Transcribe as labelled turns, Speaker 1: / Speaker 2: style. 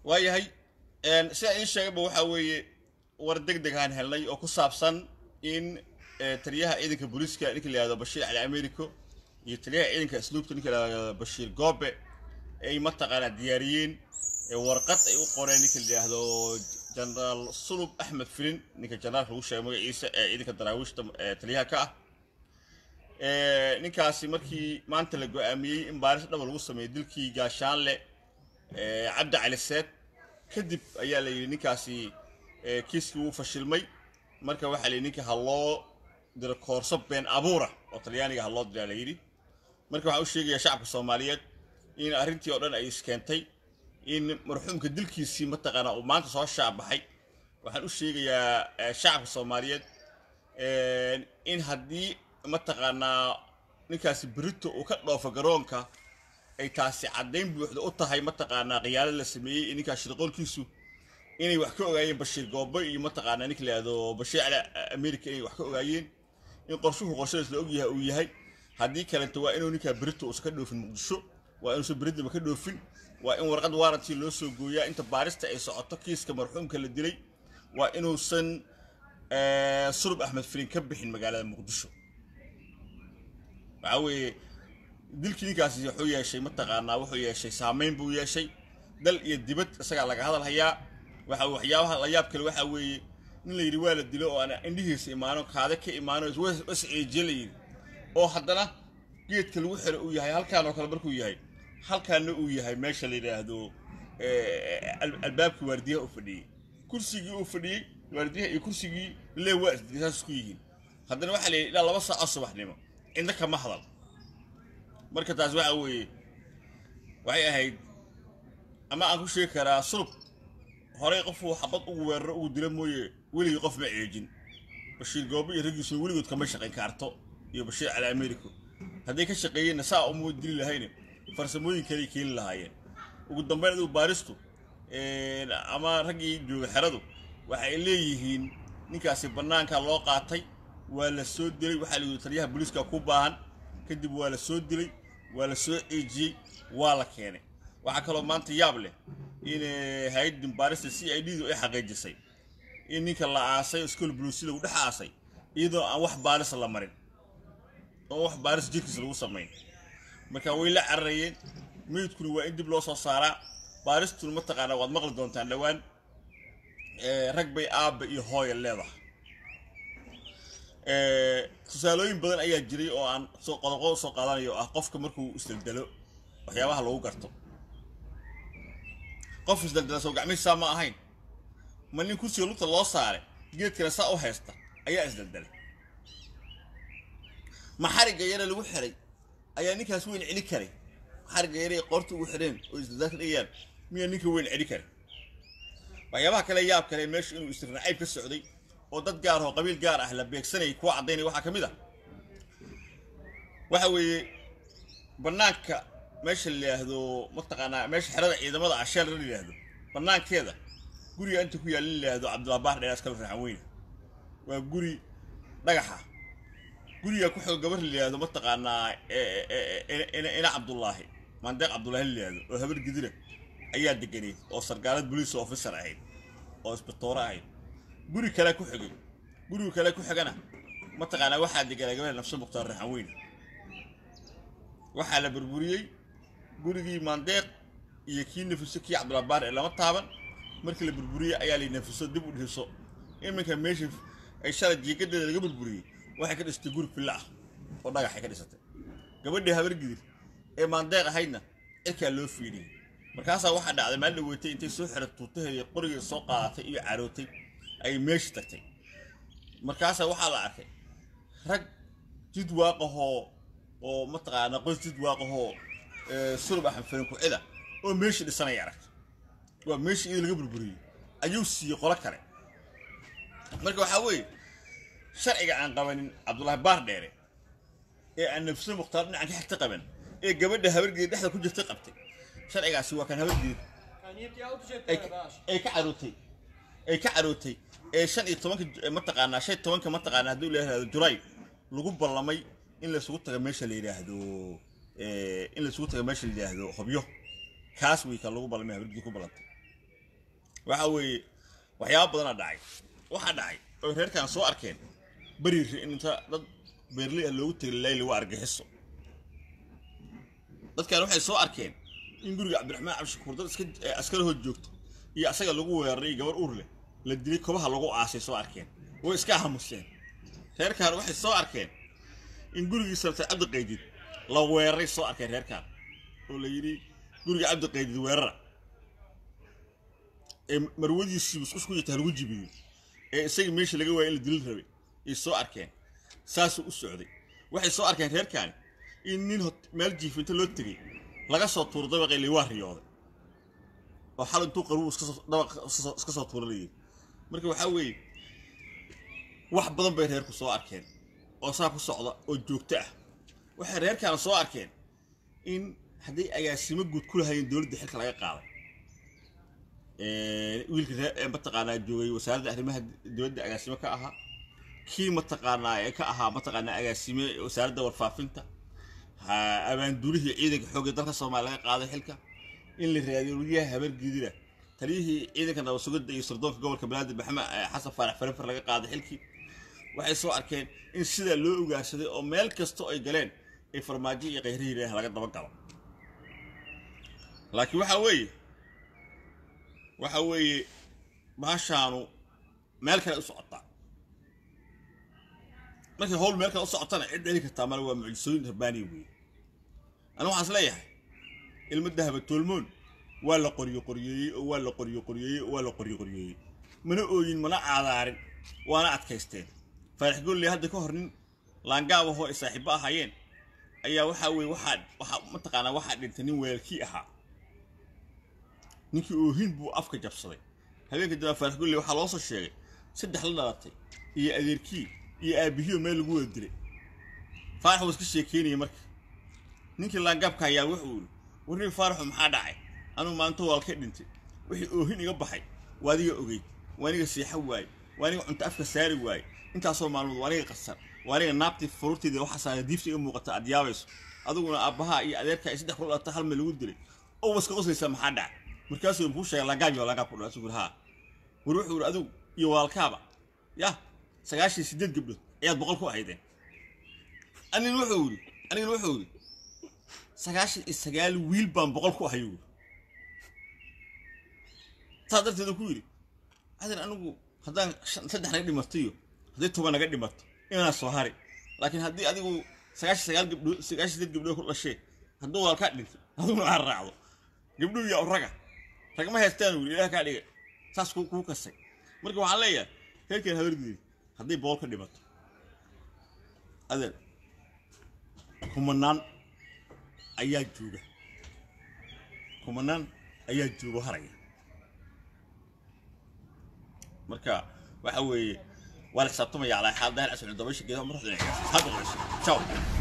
Speaker 1: waayahay sidaa iin sheegayba waxaa weeye war deg deg aan helnay oo ku saabsan in taliyaha ciidanka booliiska ninka la yihahdo bashiir cali americo iyo taliyaha ciidanka asluubta ninka la yihahdo bashiir goobe ay mataqaanaa diyaariyeen warqad ay u qoreen ninka la yidhaahdo genaraal sulub axmed filin ninka generaalka lagu sheegay magaciisa ee ciidanka daraawiishta taliyaha ka ah ninkaasi markii maanta la go-aamiyey in baaris dhaba lagu sameeyey dilkii gaashaanle cabdi cali seed kadib ayaa la yidhi ninkaasi kiiskii wuu fashilmay marka waxaa la yidhi ninka ha loo diro koorso been abuura oo talyaaniga ha loo diraa la yidhi marka waxaan u sheegayaa shacabka soomaaliyeed in arrintii oo dhan ay iskeentay in marxuumka dilkiisii mataqaanaa uu maanta soo shaabaxay waxaan u sheegayaa shacabka soomaaliyeed in haddii mataqaanaa ninkaasi berito uu ka dhoofo garoonka ay taasi caddayn buuxda u tahay mataqaanaa khiyaalo la sameeyey in ninkaas shirqoolkiisu inay wax ka ogaayeen bashiir goobo iyo mataqaanaa ninka la yihahdo bashiir cali america inay wax ka ogaayeen in qorshuhu qorshadaas la ogyahay uu yahay haddii kalenta waa inuu ninkaa berito uusan ka dhoofin muqdisho waa inuusan beridaba ka dhoofin waa in warqad waarantii loo soo gooyaa inta baarista ay socoto kiiska marxuumka la dilay waa inuusan surub axmed filin ka bixin magaalada muqdisho waxaa weeye dilkii ninkaasi wuxuu yeeshay mataqaanaa wuxuu yeeshay saameyn buu yeeshay dal iyo dibad isagaa laga hadal hayaa waxa waxyaabaha la yaab kale waxaa weeye nin la yidhi waa la dilo oo aan indhihiisa imaano kaade ka imaano wasceejiye la yidhi oo haddana geedka lagu xiro uu yahay halkaan oo kale markuu yahay halkaana uu yahay meesha la yidhaahdo albaabkii waardiyaha u fadhiyey kursigii uu fadhiyey waardiyaha iyo kursigii lee waa saas isku yihiin haddana waxaa la yidhi ilaa laba saaco subaxnimo cidna kama hadal marka taas waxa weeye waxay ahayd ama aan ku sheegi karaa sulub horey qofuu xabad ugu weeraro ugu dila mooye weligii qof ma ceejin bashiir goobo iyo raggiisuna weligood kama shaqayn kaarto iyo bashiir cali americo hadday ka shaqeeyeenna saa uma dili lahayne farsamooyin kaley keeni lahaayeen ugu dambayn adigu baaristu ama raggii jooga xeradu waxa ay leeyihiin ninkaasi bannaanka loo qaatay waa la soo dilay waxaa la yidhi taliyaha booliiska ku baahan kadib waa la soo dilay waa la soo ceejiyey waa la keenay waxaa kaloo maanta yaab leh in hay-addin baarista c i d du ay xaqiijisay in ninka la aasay iskool buluusi lagu dhex aasay iyadoo aan wax baaris la marin oo wax baaris jirkiisa lagu samayn marka way la cararayeen meydkuna waa in dib loo soo saaraa baaristuna mataqaanaa waad maqli doontaan dhowaan rag bay aabba iyo hooya leedahay tusaalooyin badan ayaa jiray oo aan soo qodoqodo soo qaadanayo ah qofka markuu isdaldalo waxyaabaha lagu garto qof isdaldala soo gacmihiisaa ma ahayn ma nin kursiga lugta loo saaray geedkana saa u haysta ayaa isdaldalay ma xarigga yare lagu xiray ayaa ninkaas weyn celi karay xarigga yare ay qoorta ugu xireen oo isdaldaalka dhigayaan miyaa ninka weyn celi karay waxyaabaha kale yaab kale meesha inuu istirnacayb ka socday oo dad gaar oo qabiil gaar ah la beegsanayay kuwa caddaynaya waxaa ka mid ah waxa weeye bannaanka meesha la yidhaahdo mataqaanaa meesha xerada ciidamada asheel la yidhaahdo bannaankeeda guriga inta ku yaalla la yidhaahdo cabdulaabaar dheeraas kala raxan weyne waa guri dhagaxa guriga ku xog gabar la yidhaahdo mataqaanaa ina cabdullaahi maandeeq cabdullaahi la yidhaahdo oo habar gidira ayaa deganeyd oo sargaalad boliis officer ahayd oo isbitoore ahayd guri kale ku xigay guriga kale ku xigana mataqaanaa waxaa deganaa gabadha nafso mukhtaar raxan weyne waxaa la burburiyey gurigii maandeeq iyo kii nafiso kii cabdulaabaar ee lama taaban markii la burburiyey ayaa la nafiso dib u dhiso iminka meesha ay shalay jiikadeeda laga burburiyey waxay ka dhistay guri filla ah oo dhagaxay ka dhisatay gabadhii habargidir ee maandeeq ahaydna cirkaa loo fiidhiyey markaasaa waxaa dhacday maalin dhaweetay intay soo xiray tuutaheedii qorigii soo qaadatay iyo carootay ay meesha tagtay markaasaa waxaa la arkay rag jid waaqahoo oo mataqaana qoys jid waaqahoo sulub axmed farin ku-cida oo meeshii dhisanaya aragtay waa meeshii iyada laga burburiyey ayuu siiyey qolo kale marka waxaa weeye sharciga aan qabanin cabdullaahi baar dheere ee aan nafso mukhtaar dhinacan ka xigta qaban ee gabadha habargeed dhexda ku jirtay qabtay sharcigaasi waa kan habargeed ay ka carootay ay ka carootay ee shan iyo tobanka mataqaanaa shan iyo tobanka mataqaanaa haddii la yidhahdo julaay lagu ballamay in laysugu taga meesha la yidhaahdo in laysugu taga meesha la yidhaahdo hobyo kaas wey ka lagu ballamay habargeed ku ballantay waxa weeye waxyaaba badanaa dhacay waxaa dhacay oo reerkan soo arkeen beriiri in inta dad beerley ah loogu tegay layli waa argaxiso dadkan waxay soo arkeen in guriga cabdiraxmaan cabdishakuur dad iska ee askari hood joogto iyo asaga lagu weeraray gabar ur leh la dilay kobaha lagu aasay soo arkeen way iska hamuseen reerkan waxay soo arkeen in gurigii sartay cabdi qaydid la weeraray soo arkeen reerkan oo la yidhi guriga cabdi qaydid weerara ee marwadiisii musqus ku jirta lagu jibiyey ee isaga meesha laga waayay in la dilil rabay ay soo arkeen saasuu u socday waxay soo arkeen reerkaani in nin hot- meel jiifinta loo tegey laga soo tuuro dabaqii li waa riyooday oo xal intuu qaruu iska soo- dabaq iska soo- iska soo tuuranayay marka waxaa weeye wax badan bay reerku soo arkeen oo saa ku socda oo joogto ah waxay reerkaana soo arkeen in hadday agaasimo guud ku lahayeen dowladda xilka laga qaaday Ee, wiilka ree- ee mataqaanaa joogay wasaaradda arrimaha dibadda agaasimo ka ahaa kii mataqaanaa ee ka ahaa mataqaanaa agaasime wasaaradda warfaafinta ha abaanduulihii ciidanka xoogga dalka soomaaliya laga qaaday xilka in la raadiyo weliyaha habargidina taliyihii ciidanka nabad sugidda iyo sirdoonka gobolka banaadir maxamed eh, xasan faarax farafar laga qaaday xilkii waxay soo arkeen in sidaa loo ugaarsaday oo meel kasta ay galeen ay farmaajo iyo kayrihii ilaah laga daba galo laakiin waxaa weeye waxa weeye baashaanu meel kale u socotaa markay howl meel kale u socotana cid heli kartaa male waa mucjisooyin rabbaaniya weeye anigu waxaan is leeyahay ilmo dahaba toolmoon waa la qoryo qoryeeyey oo waa la qoryo qoryeeyey oo waa la qoryo qoryeeyey mana ooyin mana caadaarin waana adkaysteen faarax golley hadda ka hor nin laangaab ahoo ay saaxiibo ahaayeen ayaa waxaa weeye waxaa waxaa mataqaanaa waxaa dhintay nin weelkii ahaa ninkii oohin buu afka jabsaday habeenka dambe faarax golley waxaa loo soo sheegay saddex la dhalatay iyo adeerkii iyo aabbihiyo meel lagu wada dilay faarax wuu iska sheekeynayay marka ninkii laangaabka ayaa wuxuu yidhi warrii faaraxu maxaa dhacay anuu maanta waal ka dhintay wixii oohin iga baxay waa adiga ogeyd waa aniga seexo waaye waa aniga cunto afka saari waaye intaasoo maalmood waa aniga qasar waa aniga naabtii furuurteeda waxaa saara diifta iga muuqata aad yaabayso adiguna aabbahaa iyo adeerkaa ay saddex ku dhalata hal meel lagu dilay oo waska qoslaysaa maxaa dhacay markaasuu kuu sheegay laangaab iyo laangaab ku dhalay asuu haa war wuxuu yidhi adigu iyo waalkaaba yah sagaashan iyo siddeed gabdhood ayaad boqol ku ahaydeen anin wuxuu yidhi anigana wuxuu yidhi sagaashan iyo sagaal wiil baan boqol ku ahay yidhi saas darteedu ku yidhi adan anigu haddaan shan- saddex naga dhimatayo hadday toban naga dhimato inaan soo hari laakiin haddii adigu sagaashan sagaal gabdhood sagaashan sideed gabdhood ku dhashee hadduu waalkaa dhintay adiguna aad raacdo gabdhuhu yaa raga ragma haystaan wili ilaah kaa dhigay saas kuu kuu kasay marka waxaan leeyahay reerkeen habargidid hadday boqol ka dhimato adeer kumanaan ayaa jooga kumanaan ayaa joogo haraya marka waxa weeye waa la xisaabtamaya calaa xaal daahir ascun dabaysha geedaha madaxda ciyaarsiis hadda ciao